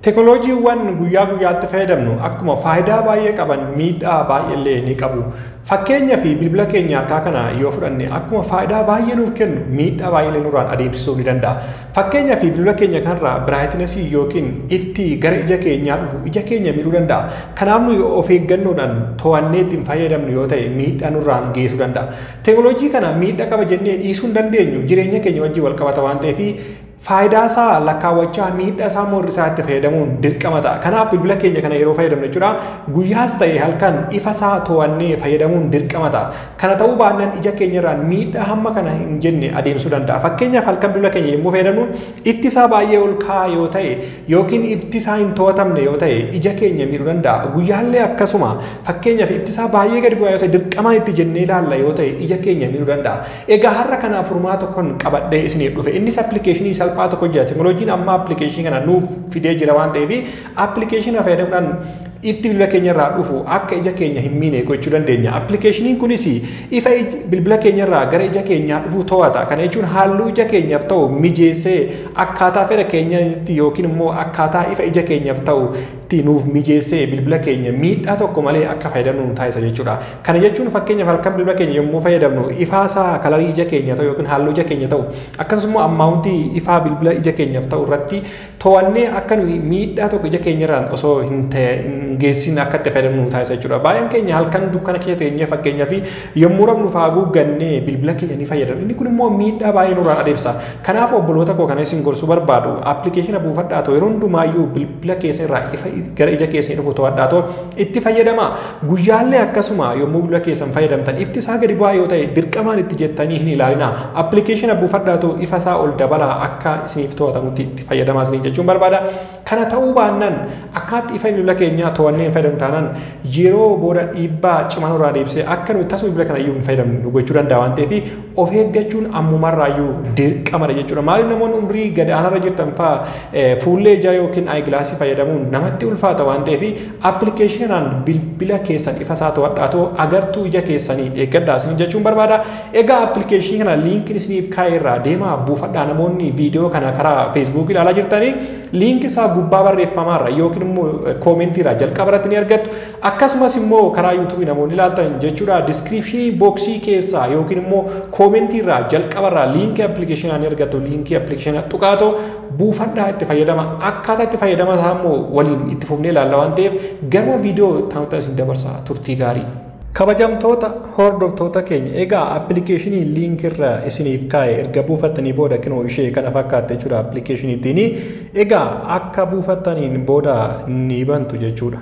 Teekinooloojiiwwan guyyaa guyyaatti fayyadamnu akkuma faayidaa baay'ee qaban miidhaa baay'eellee ni qabu. Fakkeenyaa fi bilbila keenya harkaa kana yoo fudhanne akkuma faayidaa baay'ee nuuf kennu miidhaa baay'ee nurraan adeemsisuu ni danda'a. Fakkeenyaa fi bilbila keenya kanarraa biraayitinasii yookiin ifti gara ija keenyaa dhufu ija keenya miidhuu danda'a. Kanaaf nuyi of eeggannoodhaan to'annee ittiin fayyadamnu yoo ta'e miidhaa nurraan geessuu danda'a. Teekinooloojii kana miidhaa qaba jennee dhiisuu hin dandeenyu jireenya keenya wajjin wal qabata waan ta'eef faayidaa isaa lakkaawwachaa miidhaa isaa morri isaa itti fayyadamuun dirqama ta'a. Kanaaf bilbila keenya kana yeroo fayyadamnu jechuudha guyyaas ta'e halkan ifa isaa to'annee fayyadamuun dirqama ta'a. Kana ta'uu baannaan ija keenyarraan miidhaa hamma kana hin jenne adeemsuu danda'a. Fakkeenyaaf halkan bilbila keenya yommuu fayyadamnu ifti isaa baay'ee ol ka'aa yoo ta'e yookiin ifti isaa hin to'atamne yoo ta'e ija keenya miidhuu danda'a. Guyyaallee akkasuma fakkeenyaaf ifti isaa baay'ee gadi bu'aa yoo ta'e dirqamaan itti jennee ilaalla yoo ta'e ija keenya miidhuu danda'a. Egaa har'a kanaaf furmaata tokkoon qabadhee isiniif dhufe innis appilikeeshinii salphaa tokko jira. Teekinooloojiin amma appilikeeshinii kana nuuf fidee jira waan ta'eef appilikeeshina fayyadamuudhaan ifti bilbila keenya irraa dhufu akka ija keenya hin miine gochuu dandeenya. Appilikeeshiniin kunis ifa bilbila keenya irraa gara ija keenyaa dhufu to'ata. Kana jechuun halluu ija keenyaaf ta'u mijeessee akkaataa fedha keenyatti yookiin immoo akkaataa ifa ija keenyaaf ta'u nuuf mijeessee bilbila keenya miidhaa tokko malee akka fayyadamnu nu taasisa jechuudha. Kana jechuun fakkeenyaaf halkan bilbila keenya yommuu fayyadamnu ifaasaa kalarii ija keenya ta'u yookiin halluu ija keenya ta'u akkasumas ammaawuntii ifaa bilbila ija keenyaaf ta'u irratti to'annee akka nuyi miidhaa tokko ija keenyarraan osoo hin geessin akka itti fayyadamnu nu taasisa jechuudha. Baay'een keenya halkan dukkana keessa teenyee fakkeenyaaf yommuu rafnu faaguu gannee bilbila keenya ni fayyadamu. Inni kun immoo miidhaa baay'ee nurraan adeemsa. Kanaaf obboloota koo kana isin gorsuu barbaadu appilikeeshina buufadhaa ta'u yeroo hundumaayyuu bilbila keessa irraa ifa gara ija keessanii dhufu to'adhaa ta'u itti fayyadama. Guyyaallee akkasuma yommuu bilbila keessan fayyadamtan ifti isaa gadi bu'aa yoo ta'e dirqamaan itti jettanii hin ilaalina. Appilikeeshina buufadhaa ta'u ifa isaa ol dabalaa akka isiniif to'atamutti itti fayyadamaa isiniin jechuun barbaada. Kana ta'uu baannaan akkaatti ifa bilbila keenyaa to'annee hin fayyadamnu taanaan yeroo booda dhiibbaa cimaa nurraa deebisee akka nuyi tasuma bilbila kana iyyuu hin fayyadamnu gochuu danda'a waan ta'eef of eeggachuun ammumarraayyuu dirqamadha jechuudha. Maaliif namoonni umrii gad aanarra jirtan fa'aa fuullee ijaa yookiin aayigilaasii fayyadamuun namatti ulfaata waan ta'eef appilikeeshinaan bilbila keessan ifa isaa to'adhaa ta'u agartuu ija keessanii eeggadhaa isin jechuun barbaada. Egaa appilikeeshinii kana liinkiin isiniif kaa'e irraa deemaa buufadhaa namoonni viidiyoo kana karaa feesbuukii ilaalaa jirtanii liinkii isaa gubbaa barreeffamaarra yookiin immoo koomentiirra jalqaba irratti ni argattu. Akkasumas immoo karaa yuutuubii namoonni ilaaltan jechuudha diskiripshinii booksii keessaa yookiin immoo koomentiirra jalqabarraa liinkii appilikeeshinaa ni argattu liinkii appilikeeshinaa tuqaatoo buufadhaa itti fayyadama akkaataa itti fayyadama isaa immoo waliin itti fufnee ilaalla waan ta'eef gama viidiyoo taa'uta isin dabarsa turtii gaarii. Kabajamtoota hordoftoota keenya egaa appilikeeshinii liinkirra isiniif kaa'e erga buufattanii booda kinoo ishee kana fakkaatte jechuudha appilikeeshiniitiin egaa akka buufattaniin booda ni bantu jechuudha.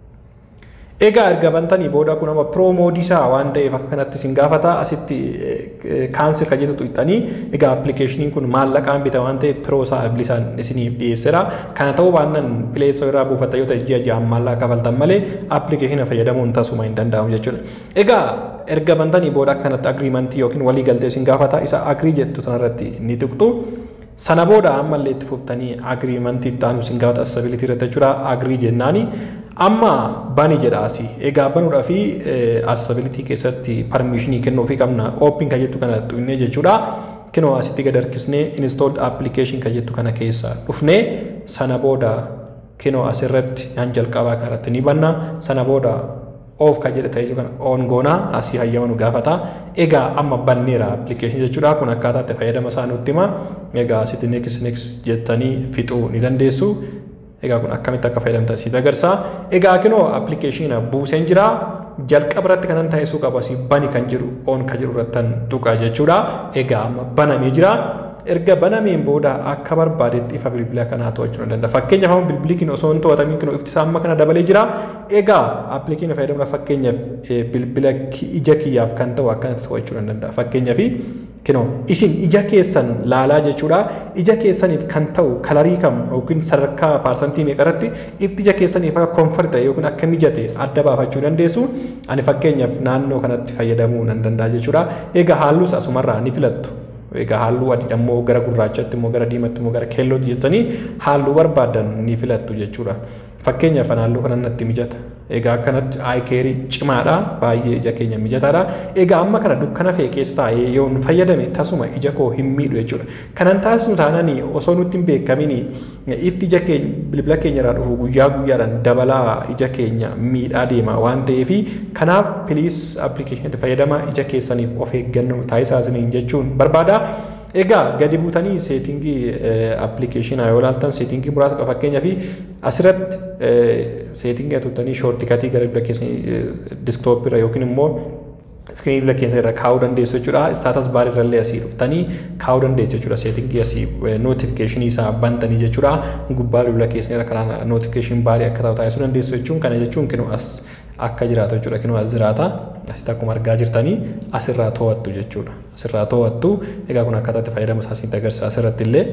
Egaa erga bantanii booda kun amma piroomoodii isaa waan ta'eef akka kanatti isin gaafata asitti kaansel kan jettu tuqxanii egaa appilikeeshiniin kun maallaqaan bita waan ta'eef piroo isaa bilisaan isiniif dhiyeessera. Kana ta'uu baannaan pileessoo irraa buufatta yoo ta'e ji'a ji'aan maallaqa kafaltan malee appilikeeshina fayyadamuun tasuma hin danda'amu jechuudha. Egaa erga bantanii booda akka kanatti agriimantii yookiin walii galtee isin gaafata isa agrii jettu sanarratti ni tuqxu. Sana booda ammallee itti fuftanii agriimantii itti aanu isin gaafata asabilitii irratti jechuudha agrii jennaani. amma bani jedha asii egaa banuudhaa fi asabilitii keessatti parmiishinii kennuufii qabna ooppiin kan jettu kana tuqnee jechuudha kinoo asitti gad harkisnee installed application kan jettu kana keessa dhufnee sana booda kinoo asirratti naan jalqabaa kanarratti ni banna sana booda oof kan jedhe ta'ee kana oon goonaa asii hayyama nu gaafata egaa amma banneera appilikeeshinii jechuudha kun akkaataa itti fayyadama isaa nutti hima egaa asitti next next jettanii fixuu ni dandeessu egaa kun akkamitti akka fayyadamtan siit agarsiisa. Egaa kinoo appilikeeshina buuseen jira jalqaba irratti kanan taasisuu qaba si bani kan jedhu oon kan jedhu irrattan tuqa jechuudha. Egaa amma banamee jira. Erga banameen booda akka barbaadetti ifa bilbila kanaa to'achuu ni danda'a. Fakkeenyaaf amma bilbilli kin osoo hin to'atamiin kin ifti isaa amma kana dabalee jira. Egaa appilikeeshina fayyadamuudhaaf fakkeenyaaf bilbila ija kiyyaaf kan ta'u akkanatti to'achuu ni danda'a. Fakkeenyaaf kinoo isin ija keessan laalaa jechuudha ija keessaniif kan ta'u kalarii kam yookiin sadarkaa paarsantii meeqarratti ifti ija keessaniif akka komfort ta'e yookiin akka mijate adda baafachuu dandeessu ani fakkeenyaaf naannoo kanatti fayyadamuu nan danda'a jechuudha egaa halluus asumarraa ni filattu egaa halluu adii immoo gara gurraachatti immoo gara diimatti immoo gara keellootti jettanii halluu barbaadan ni filattu jechuudha fakkeenyaaf halluu kana natti mijata Egaa akkanatti aayikeerii cimaadha baay'ee ija keenya mijataadha. Egaa amma kana dukkana fe'e keessa taa'ee yoo nu fayyadame tasuma ija koo hin miidhu jechuudha. Kanan taasisu taananii osoo nutti hin beekamin ifti ija keenya bilbila keenya irraa dhufu guyyaa guyyaadhaan dabalaa ija keenya miidhaa deema waan ta'eef kanaaf piliis appilikeeshiniitti fayyadama ija keessaniif of eeggannoo taasisaa isiniin jechuun barbaada. Egaa gadi buutanii seetingii appilikeeshinaa yoo ilaaltan seetingii muraasa qaba fakkeenyaaf asirratti seetingii atuttanii shoortikatii gara bilbila keessanii diskitooppii irra yookiin immoo iskiriinii bilbila keessa irra kaa'uu dandeessu jechuudha. Istaatas baarii irrallee asii dhuftanii kaa'uu dandeessu jechuudha. Seetingii asii nootifikeeshinii isaa bantanii jechuudha. Gubbaa bilbila keessa irra karaa nootifikeeshinii baarii akka ta'u taasisuu dandeessu jechuun kana jechuun kinoo as akka jiraatu jechuudha. Kinoo as jiraata. Asitti akkuma argaa jirtanii asirraa to'attu jechuudha. Asirraa to'attu. Egaa kun akkataatti fayyadamu isaa isinitti agarsiisa asirratti illee.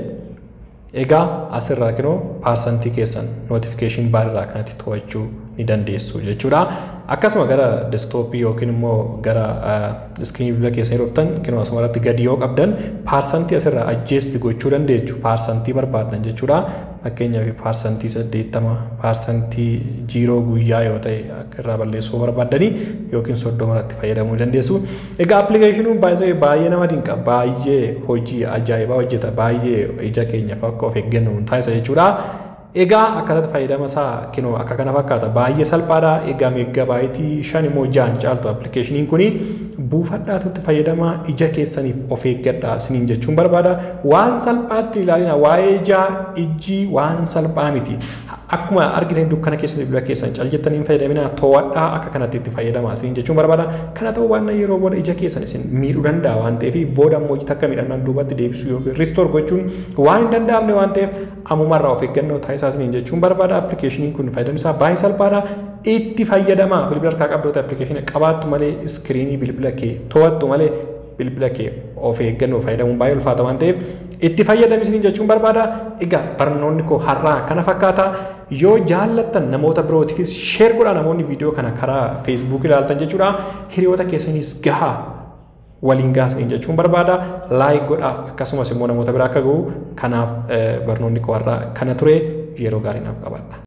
Egaa asirraa kinoo paarsantii keessan nootifikeeshinii baarirraa kanatti to'achuu ni dandeessu jechuudha. Akkasuma gara desktooppii yookiin immoo gara iskiriinii bilbila keessanii dhuftan kinoo asuma irratti gadi yoo qabdan paarsantii asirraa ajjeesti gochuu dandeessu paarsantii barbaadan jechuudha. Fakkeenyaaf paarsantii saddeettama paarsantii jiiroo guyyaa yoo ta'e akka irraa balleessuu barbaadanii yookiin soddoma irratti fayyadamuu dandeessu. Egaa appilikeeshiniin baay'ee baay'ee nama dinqa baay'ee hojii ajaa'ibaa hojjeta baay'ee ija keenyaaf akka of eeggannu taasisa jechuudha. Egaa akkasatti fayyadama isaa kinoo akka kana fakkaata baay'ee salphaadha. Egaa meeggaa baayitii shan immoo ja'an caaltu appilikeeshiniin kuni buufadhaatutti fayyadama ija keessaniif of eeggadha isiniin jechuun barbaada. Waan salphaatti ilaalina waa'ee ijaa ijji waan salphaa miti. Akkuma argitan dukkana keessatti bilbila keessan cal jettanii hin fayyadaminaa to'adhaa akka kanatti itti fayyadama isiniin jechuun barbaada. Kana ta'uu waan yeroo booda ija keessan isin miidhuu danda'a waan ta'eef booda immoo ija takka miidhamnaan duubatti deebisuu yookiin ristoor gochuun waan hin danda'amne waan ta'eef ammumarraa of eeggannoo taasisaa isiniin jechuun barbaada. Appilikeeshiniin kun fayyadamni isaa baay'ee salphaadha. Itti fayyadama bilbila harkaa qabdoota appilikeeshinii qabaattu malee iskiriinii bilbila kee to'attu malee bilbila kee of eeggannoo fayyadamuun baay'ee ulfaata waan ta'eef itti fayyadami isiniin jechuun barbaada. Egaa barnoonni koo har'aa kana fakkaata. Yoo jaallattan namoota birootiifis sheer godhaa namoonni viidiyoo kana karaa feesbuuk ilaaltan jechuudha. Hiriyoota keessanis gahaa waliin gaasanii jechuun barbaada. Laayik godhaa akkasumas immoo namoota biraa akka ga'u kanaaf barnoonni koo har'aa kana ture yeroo gaarii naaf qabaadha.